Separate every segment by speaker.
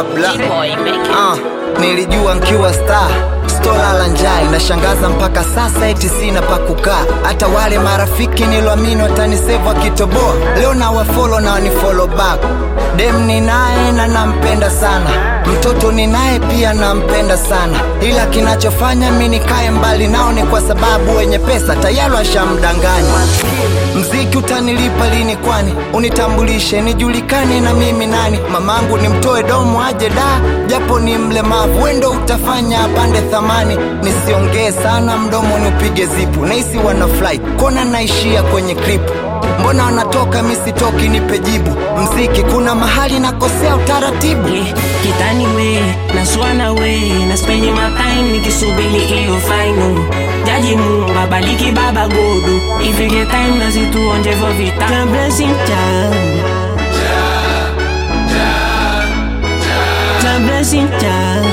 Speaker 1: mabla
Speaker 2: Boy, make it.
Speaker 1: Ah, nilijua nkiwa star stola la njai nashangaza mpaka sasa eti sina pa kukaa hata wale marafiki niloamini watanisevu akitoboa leo na wafolo na wanifolo back dem ni naye na nampenda sana mtoto ni naye pia nampenda sana ila kinachofanya mi nikae mbali nao ni kwa sababu wenye pesa tayari washamdanganya mziki utanilipa lini kwani unitambulishe nijulikane na mimi nani mamangu nimtoe domo aje da japo ni mlemavu wendo utafanya apande thamani nisiongee sana mdomo ni upige zipu naisi wanafly kona naishia kwenye kripu mbona wanatoka misitoki nipe jibu mziki kuna mahali nakosea utaratibu
Speaker 2: Yeah, kitani we naswana we na spend my time nikisubiri hiyo final jaji Mungu abariki baba godu ifike time na zituonje vo vita ja blessing ja ja blessing ja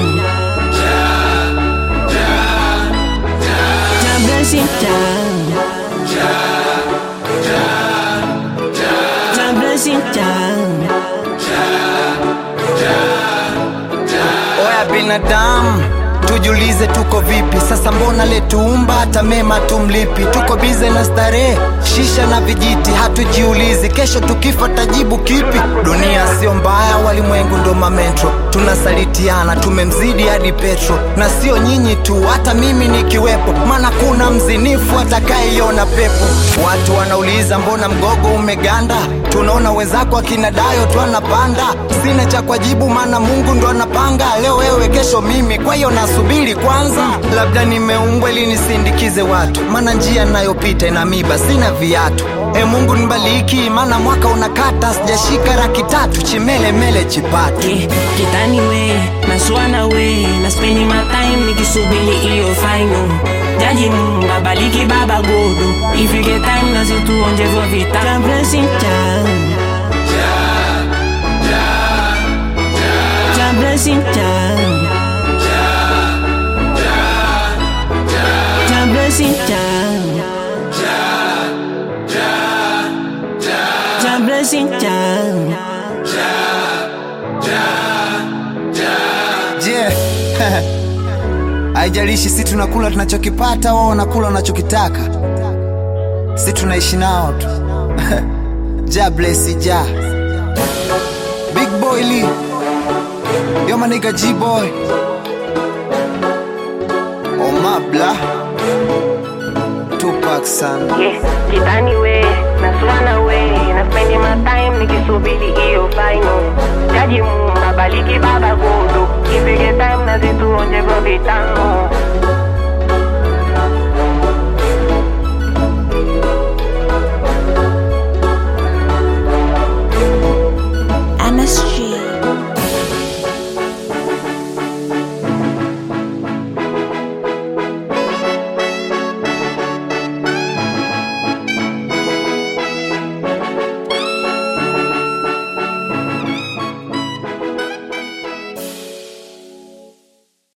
Speaker 2: ja blessing ja ja blessing ja
Speaker 1: oya binadamu tujulize tuko vipi sasa mbona letuumba hata mema tumlipi tuko bize na starehe shisha na vijiti hatujiulizi kesho tukifa tajibu kipi dunia sio mbaya walimwengu ndo mamentro tunasalitiana tumemzidi hadi petro na sio nyinyi tu hata mimi nikiwepo maana kuna mzinifu atakayeiona pepo watu wanauliza mbona mgogo umeganda tunaona wenzako akina dayo tu anapanda sina cha kwajibu maana mungu ndo anapanga leo wewe kesho mimi kwa hiyo nasubiri kwanza labda nimeumbwa ili nisindikize watu maana njia nayopita ina miba sina viatu e mungu nibaliki maana mwaka unakata sijashika raki tatu chimelemele chipatu
Speaker 2: Yeah, kitani we naswana we na spend my time nikisubiri hiyo final jaji Mungu abariki baba godu ifike time na zituonje vo vita ja blessing ja ja blessing ja ja blessing ja ja blessing ja
Speaker 1: je haijalishi si tunakula tunachokipata wao wanakula wanachokitaka si tunaishi nao tu ja blesi ja big boy lee yo maniga g boy omabla tupak sana
Speaker 2: Yeah, kitani we naswana we na spend my time nikisubiri hiyo final jaji Mungu abariki baba godo ifike time na zituonje vo vitano